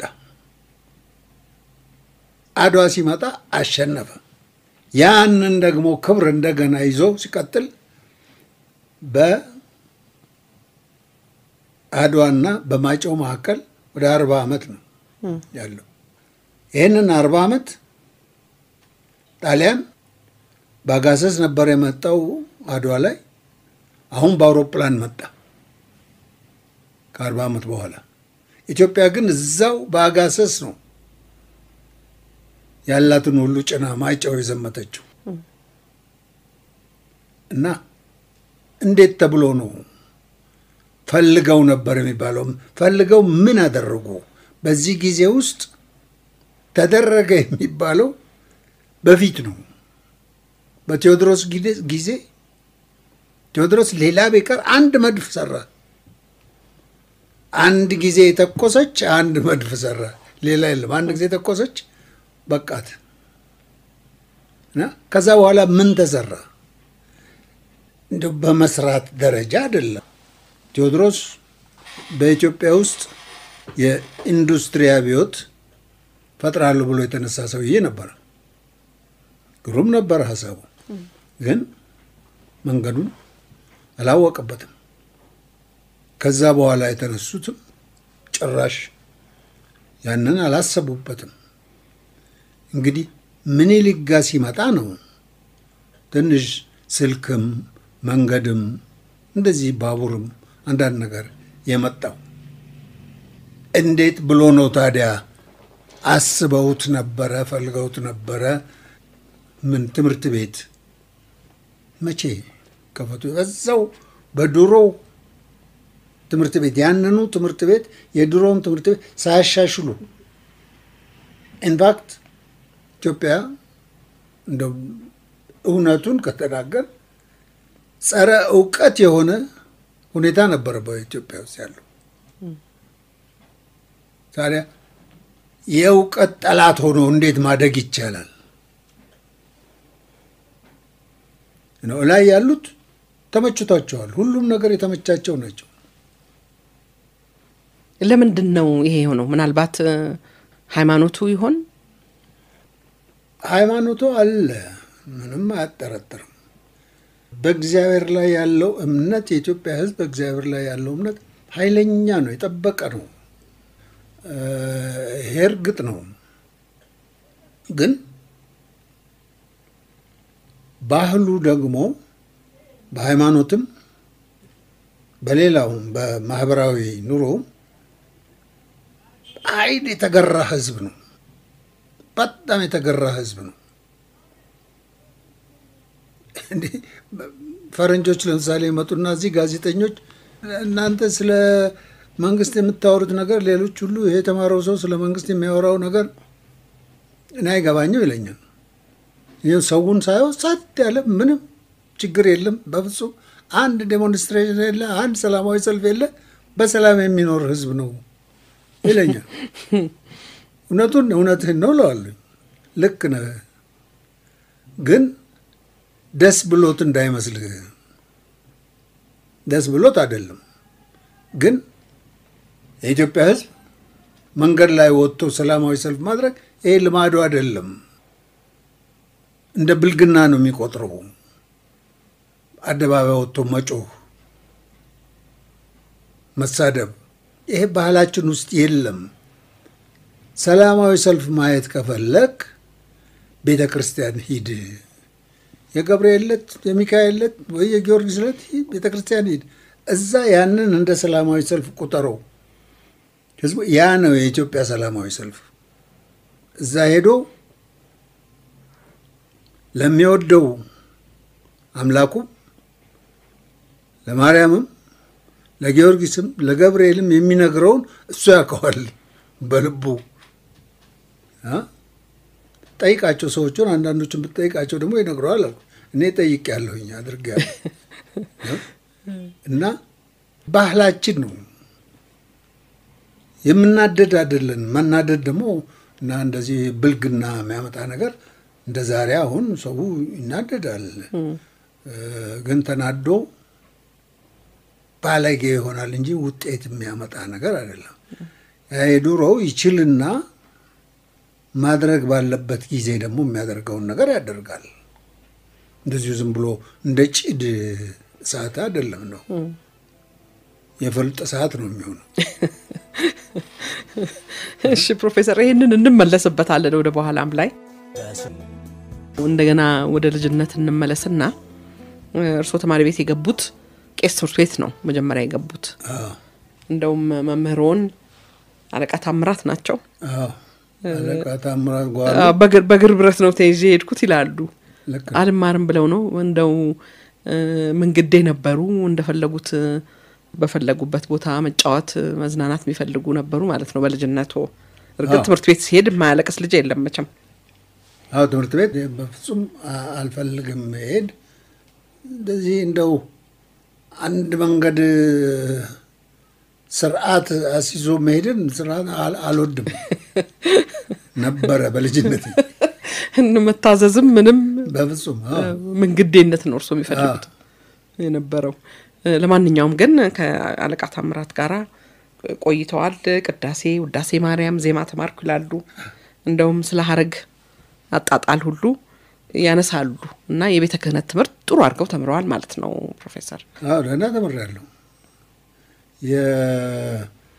አድዋ ሲመጣ አሸነፈ። ያንን ደግሞ ክብር እንደገና ይዞ ሲቀጥል በአድዋና በማይጨው መካከል ወደ አርባ ዓመት ነው ያለው። ይህንን አርባ ዓመት ጣሊያን በአጋሰስ ነበር የመጣው አድዋ ላይ። አሁን በአውሮፕላን መጣ ከአርባ ዓመት በኋላ። ኢትዮጵያ ግን እዛው በአጋሰስ ነው ያላትን ሁሉ ጭና ማይጨው የዘመተችው እና እንዴት ተብሎ ነው ፈልገው ነበር የሚባለው? ፈልገው ምን አደረጉ? በዚህ ጊዜ ውስጥ ተደረገ የሚባለው በፊት ነው። በቴዎድሮስ ጊዜ ቴዎድሮስ ሌላ ቢቀር አንድ መድፍ ሰራ። አንድ ጊዜ የተኮሰች አንድ መድፍ ሰራ። ሌላ የለም። አንድ ጊዜ ተኮሰች በቃት እና ከዛ በኋላ ምን ተሰራ? እንደ በመስራት ደረጃ አይደለም። ቴዎድሮስ በኢትዮጵያ ውስጥ የኢንዱስትሪ አብዮት ፈጥራለሁ ብሎ የተነሳ ሰውዬ ነበረ። ግሩም ነበረ ሀሳቡ፣ ግን መንገዱን አላወቀበትም። ከዛ በኋላ የተነሱትም ጭራሽ ያንን አላሰቡበትም። እንግዲህ ምኒልክ ጋ ሲመጣ ነው ትንሽ ስልክም መንገድም እንደዚህ ባቡርም አንዳንድ ነገር የመጣው። እንዴት ብሎ ነው ታዲያ? አስበውት ነበረ? ፈልገውት ነበረ? ምን ትምህርት ቤት መቼ ከፈቱ? እዛው በድሮው ትምህርት ቤት ያንኑ ትምህርት ቤት የድሮውን ትምህርት ቤት ሳያሻሽሉ ኢንፋክት ኢትዮጵያ እንደ እውነቱን ከተናገር ጸረ እውቀት የሆነ ሁኔታ ነበረ በኢትዮጵያ ውስጥ ያለው። ታዲያ የእውቀት ጠላት ሆኖ እንዴት ማደግ ይቻላል? ነው ላይ ያሉት ተመችቷቸዋል። ሁሉም ነገር የተመቻቸው ናቸው። ለምንድን ነው ይሄ የሆነው? ምናልባት ሃይማኖቱ ይሆን? ሃይማኖቱ አለ፣ ምንም አያጠረጥርም። በእግዚአብሔር ላይ ያለው እምነት የኢትዮጵያ ሕዝብ በእግዚአብሔር ላይ ያለው እምነት ኃይለኛ ነው፣ የጠበቀ ነው። ይሄ እርግጥ ነው። ግን ባህሉ ደግሞ በሃይማኖትም በሌላውም በማህበራዊ ኑሮም አይን የተገራ ሕዝብ ነው። በጣም የተገራ ሕዝብ ነው። ፈረንጆች ለምሳሌ ይመጡና እዚህ ጋዜጠኞች እናንተ ስለ መንግስት የምታወሩት ነገር ሌሎች ሁሉ ይሄ የተማረው ሰው ስለ መንግስት የሚያወራው ነገር እኔ አይገባኝም ይለኛል። ይህ ሰውን ሳየው ጸጥ ያለ ምንም ችግር የለም በፍጹም አንድ ዴሞንስትሬሽን የለ፣ አንድ ሰላማዊ ሰልፍ የለ፣ በሰላም የሚኖር ህዝብ ነው ይለኛል። እውነቱን እውነትህን ነው እለዋለሁ። ልክ ነህ፣ ግን ደስ ብሎት እንዳይመስልህ። ደስ ብሎት አይደለም፣ ግን የኢትዮጵያ ህዝብ መንገድ ላይ ወጥቶ ሰላማዊ ሰልፍ ማድረግ ይሄ ልማዱ አይደለም። እንደ ብልግና ነው የሚቆጥረው። አደባባይ ወጥቶ መጮህ፣ መሳደብ፣ ይሄ ባህላችን ውስጥ የለም። ሰላማዊ ሰልፍ ማየት ከፈለግ ቤተ ክርስቲያን ሂድ። የገብርኤል ዕለት፣ የሚካኤል ዕለት ወይ የጊዮርጊስ ዕለት ቤተ ክርስቲያን ሂድ። እዛ ያንን እንደ ሰላማዊ ሰልፍ ቁጠረው። ህዝቡ ያ ነው የኢትዮጵያ ሰላማዊ ሰልፍ። እዛ ሄዶ ለሚወደው አምላኩ ለማርያምም ለጊዮርጊስም ለገብርኤልም የሚነግረውን እሱ ያውቀዋል በልቡ። ጠይቃቸው ሰዎቹን፣ አንዳንዶችን ብትጠይቃቸው ደግሞ ይነግረዋል አልኩ። እኔ ጠይቄያለሁኝ አድርጌያለሁ። እና ባህላችን ነው የምናደድ አይደለን። መናደድ ደግሞ እና እንደዚህ ብልግና የሚያመጣ ነገር እንደ ዛሬ አሁን ሰው ይናደዳል፣ ግን ተናዶ ባለጌ ይሆናል እንጂ ውጤት የሚያመጣ ነገር አይደለም። የድሮው ይችልና ማድረግ ባለበት ጊዜ ደግሞ የሚያደርገውን ነገር ያደርጋል። እንደዚሁ ዝም ብሎ እንደ ጭድ እሳት አይደለም ነው የፈልጥ ሰዓት ነው የሚሆነው። እሺ ፕሮፌሰር፣ ይህንን እንመለስበታለን ወደ በኋላም ላይ እንደገና ወደ ልጅነት እንመለስና እርስዎ ተማሪ ቤት የገቡት ቄስ ትምህርት ቤት ነው መጀመሪያ የገቡት። እንደውም መምህሮን አለቃ ታምራት ናቸው። አለቃ ታምራት ጓሉ በእግር ብረት ነው ተይዤ የሄድኩት ይላሉ። ልክ አልማርም ብለው ነው እንደው ምንግዴ ነበሩ። እንደፈለጉት በፈለጉበት ቦታ መጫወት፣ መዝናናት የሚፈልጉ ነበሩ ማለት ነው በልጅነቶ። እርግጥ አዎ። ትምህርት ቤት ሲሄድ የማያለቅስ ልጅ የለም መቼም። አዎ ትምህርት ቤት በፍጹም አ- አልፈልግም መሄድ። እንደዚህ እንደው አንድ መንገድ ስርዓት አስይዞ መሄድን ስርዓት አል- አልወድም ነበረ በልጅነት መታዘዝም ምንም በፍጹም አዎ። ምንግዴነት ነው እርሶ የሚፈልጉት የነበረው። ለማንኛውም ግን ከአለቃ ታምራት ጋራ ቆይተዋል። ቅዳሴ፣ ውዳሴ ማርያም፣ ዜማ ተማርኩ ይላሉ። እንደውም ስለ ሀረግ አጣጣል ሁሉ ያነሳሉ እና የቤተ ክህነት ትምህርት ጥሩ አድርገው ተምረዋል ማለት ነው ፕሮፌሰር። አዎ ደህና ተምሬያለሁ። የ-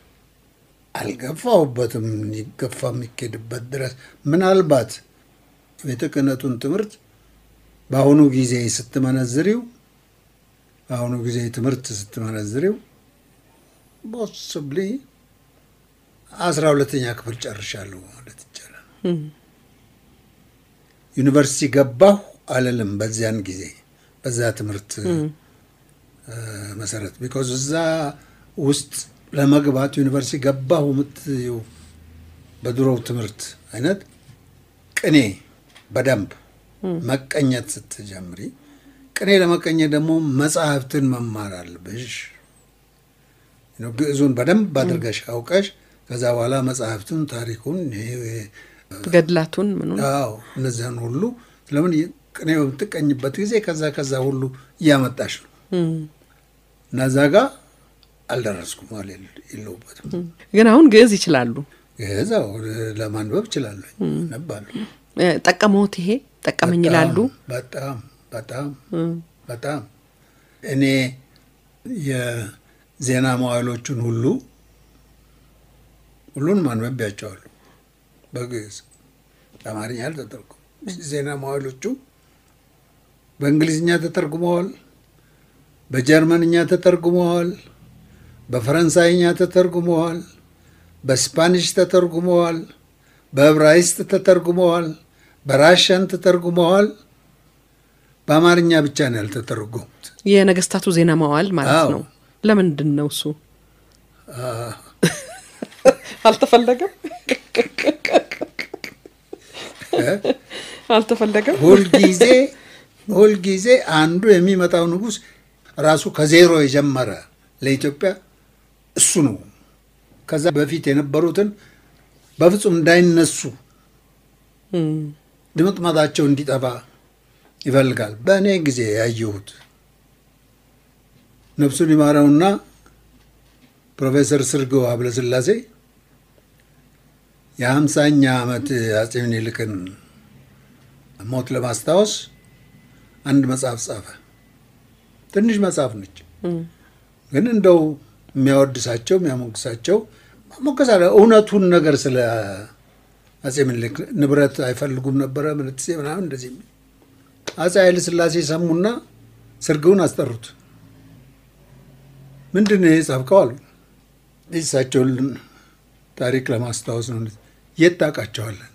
አልገፋሁበትም ይገፋ የሚኬድበት ድረስ ምናልባት ቤተ ክህነቱን ትምህርት በአሁኑ ጊዜ ስትመነዝሪው በአሁኑ ጊዜ ትምህርት ስትመነዝሪው ፖስብሊ አስራ ሁለተኛ ክፍል ጨርሻለሁ ማለት ይቻላል። ዩኒቨርሲቲ ገባሁ አልልም በዚያን ጊዜ በዛ ትምህርት እ፣ መሰረት ቢኮዝ እዛ ውስጥ ለመግባት ዩኒቨርሲቲ ገባሁ የምትይው በድሮው ትምህርት አይነት ቅኔ በደንብ መቀኘት ስትጀምሪ ቅኔ ለመቀኘት ደግሞ መጽሐፍትን መማር አለብሽ። ነው ግዕዙን በደንብ አድርገሽ አውቀሽ ከዛ በኋላ መጽሐፍቱን፣ ታሪኩን ይሄ ገድላቱን ምኑን አዎ እነዚያን ሁሉ ስለምን ቅኔ በምትቀኝበት ጊዜ ከዛ ከዛ ሁሉ እያመጣሽ ነው እም። እና እዛ ጋ አልደረስኩም አል የለሁበትም። ግን አሁን ግዕዝ ይችላሉ። ከዛው ለማንበብ እችላለሁ፣ አነባለሁ። እ፣ ጠቀመዎት? ይሄ ጠቀመኝ ይላሉ። በጣም በጣም እም። በጣም እኔ የዜና መዋዕሎቹን ሁሉ ሁሉንም አንብቤያቸዋለሁ በግዕዝ በአማርኛ አልተተረጎሙም። ዜና መዋዕሎቹ በእንግሊዝኛ ተተርጉመዋል፣ በጀርመንኛ ተተርጉመዋል፣ በፈረንሳይኛ ተተርጉመዋል፣ በስፓኒሽ ተተርጉመዋል፣ በዕብራይስጥ ተተርጉመዋል፣ በራሽያን ተተርጉመዋል። በአማርኛ ብቻ ነው ያልተተረጎሙት። የነገስታቱ ዜና መዋዕል ማለት አዎ። ነው። ለምንድን ነው እሱ አ፣ አልተፈለገም? እ? አልተፈለገም? ሁልጊዜ ሁልጊዜ አንዱ የሚመጣው ንጉሥ ራሱ ከዜሮ የጀመረ ለኢትዮጵያ እሱ ነው። ከዛ በፊት የነበሩትን በፍጹም እንዳይነሱ እም። ድምጥማጣቸው እንዲጠፋ ይፈልጋል። በእኔ ጊዜ ያየሁት ነፍሱን ይማረውና ፕሮፌሰር ስርገው ሀብለስላሴ የሀምሳኛ ዓመት አጼ ምኒልክን ሞት ለማስታወስ አንድ መጽሐፍ ጻፈ። ትንሽ መጽሐፍ ነች፣ እም። ግን እንደው የሚያወድሳቸው የሚያሞግሳቸው ሞገሳ እውነቱን ነገር ስለ አጼ ምኒልክ ንብረት አይፈልጉም ነበረ ምንትሴ ምናምን እንደዚህ የሚል አጼ ኃይለ ሥላሴ ሰሙና ስርግውን አስጠሩት። ምንድን ነው የጻፍከው አሉ። የእሳቸውን ታሪክ ለማስታወስ ነው። የት ታውቃቸዋለን?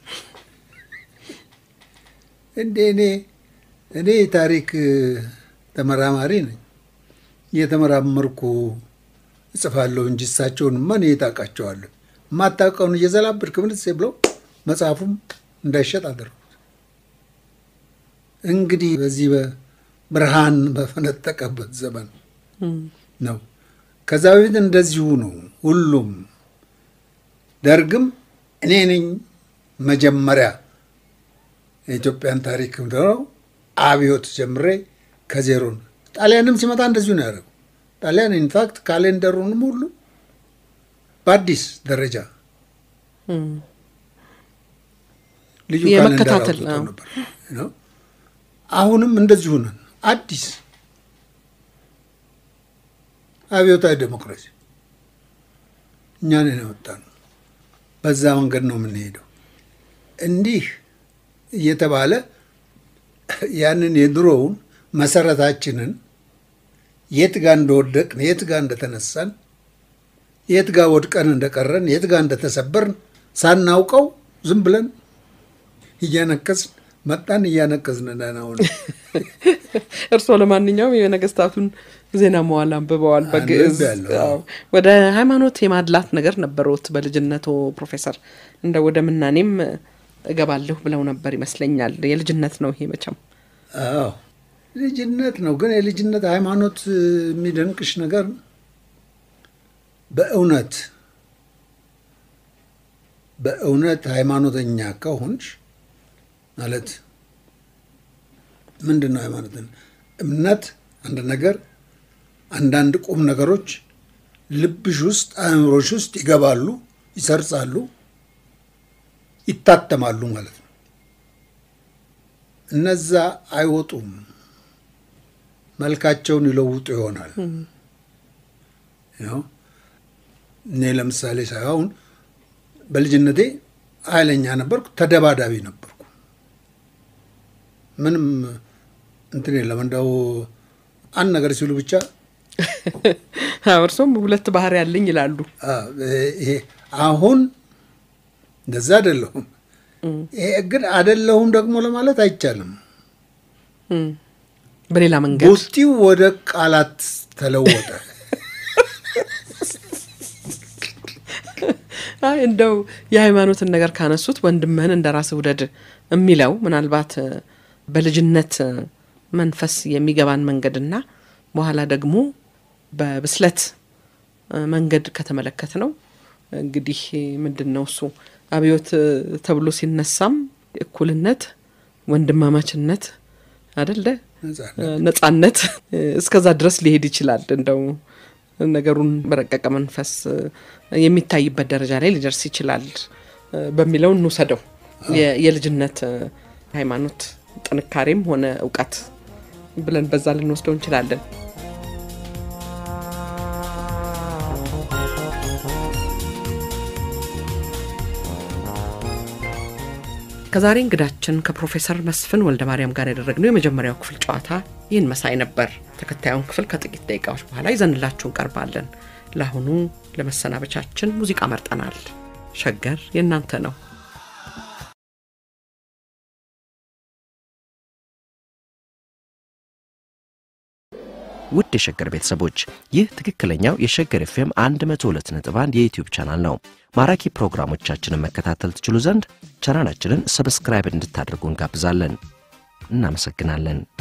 እንዴ እኔ እኔ የታሪክ ተመራማሪ ነኝ እየተመራመርኩ እጽፋለሁ እንጂ እሳቸውን ማን የታውቃቸዋለሁ? የማታውቀውን እየዘላበድክ ምንትሴ ብለው መጽሐፉም እንዳይሸጥ አደረጉት። እንግዲህ በዚህ በብርሃን በፈነጠቀበት ዘመን እም። ነው። ከዛ በፊት እንደዚሁ ነው። ሁሉም ደርግም እኔ ነኝ መጀመሪያ የኢትዮጵያን ታሪክ ነው አብዮት ጀምሬ ከዜሮ ነው። ጣሊያንም ሲመጣ እንደዚሁ ነው ያደረገው። ጣሊያን ኢንፋክት ካሌንደሩንም ሁሉ በአዲስ ደረጃ ልዩ የመከታተል ካለንደር አዎ። አውጥተው ነበር ነው። አሁንም እንደዚሁ ነን። አዲስ አብዮታዊ ዴሞክራሲ እኛን ያወጣ ነው። በዛ መንገድ ነው የምንሄደው። እንዲህ እየተባለ ያንን የድሮውን መሰረታችንን የት ጋር እንደወደቅን የት ጋር እንደተነሳን የት ጋር ወድቀን እንደቀረን የት ጋር እንደተሰበርን ሳናውቀው ዝም ብለን እያነከስን መጣን። እያነከስን ነን አሁን። እርስዎ ለማንኛውም የነገስታቱን ዜና መዋል አንብበዋል በግዕዝ አንብቤያለሁ። አዎ። ወደ ሃይማኖት የማድላት ነገር ነበረዎት በልጅነቶ ፕሮፌሰር እንደ ወደ ምናኔም እገባለሁ ብለው ነበር ይመስለኛል የልጅነት ነው ይሄ መቼም አዎ ልጅነት ነው። ግን የልጅነት ሃይማኖት የሚደንቅሽ ነገር በእውነት በእውነት ሃይማኖተኛ ከሆንሽ ማለት ምንድን ነው ሃይማኖትን? እምነት አንድ ነገር አንዳንድ ቁም ነገሮች ልብሽ ውስጥ አእምሮሽ ውስጥ ይገባሉ፣ ይሰርጻሉ፣ ይታተማሉ ማለት ነው። እነዛ አይወጡም፣ መልካቸውን ይለውጡ ይሆናል። ያው እኔ ለምሳሌ ሳይሆን በልጅነቴ ኃይለኛ ነበርኩ፣ ተደባዳቢ ነበርኩ። ምንም እንትን የለም እንደው አንድ ነገር ሲሉ ብቻ አዎ፣ እርሶም ሁለት ባህሪ ያለኝ ይላሉ አ፣ ይሄ አሁን እንደዛ አይደለሁም። ይሄ ግን አይደለሁም ደግሞ ለማለት አይቻልም። እም፣ በሌላ መንገድ ቡጢው ወደ ቃላት ተለወጠ። አይ እንደው የሃይማኖትን ነገር ካነሱት ወንድምህን እንደ ራስህ ውደድ የሚለው ምናልባት እ፣ በልጅነት እ፣ መንፈስ የሚገባን መንገድና በኋላ ደግሞ በብስለት እ፣ መንገድ ከተመለከት ነው እንግዲህ ምንድን ነው እሱ አብዮት እ፣ ተብሎ ሲነሳም እኩልነት፣ ወንድማማችነት አደለ ነጻነት። እ፣ ነጻነት እ፣ እስከዛ ድረስ ሊሄድ ይችላል እንደው ነገሩን በረቀቀ መንፈስ እ፣ የሚታይበት ደረጃ ላይ ሊደርስ ይችላል እ፣ በሚለው እንውሰደው። የ- የልጅነት እ፣ ሃይማኖት ጥንካሬም ሆነ እውቀት ብለን በዛ ልንወስደው እንችላለን። ከዛሬ እንግዳችን ከፕሮፌሰር መስፍን ወልደ ማርያም ጋር ያደረግነው የመጀመሪያው ክፍል ጨዋታ ይህን መሳይ ነበር። ተከታዩን ክፍል ከጥቂት ደቂቃዎች በኋላ ይዘንላችሁ እንቀርባለን። ለአሁኑ ለመሰናበቻችን ሙዚቃ መርጠናል። ሸገር የእናንተ ነው። ውድ የሸገር ቤተሰቦች ይህ ትክክለኛው የሸገር ኤፍኤም 102.1 የዩትዩብ ቻናል ነው። ማራኪ ፕሮግራሞቻችንን መከታተል ትችሉ ዘንድ ቻናላችንን ሰብስክራይብ እንድታደርጉ እንጋብዛለን። እናመሰግናለን።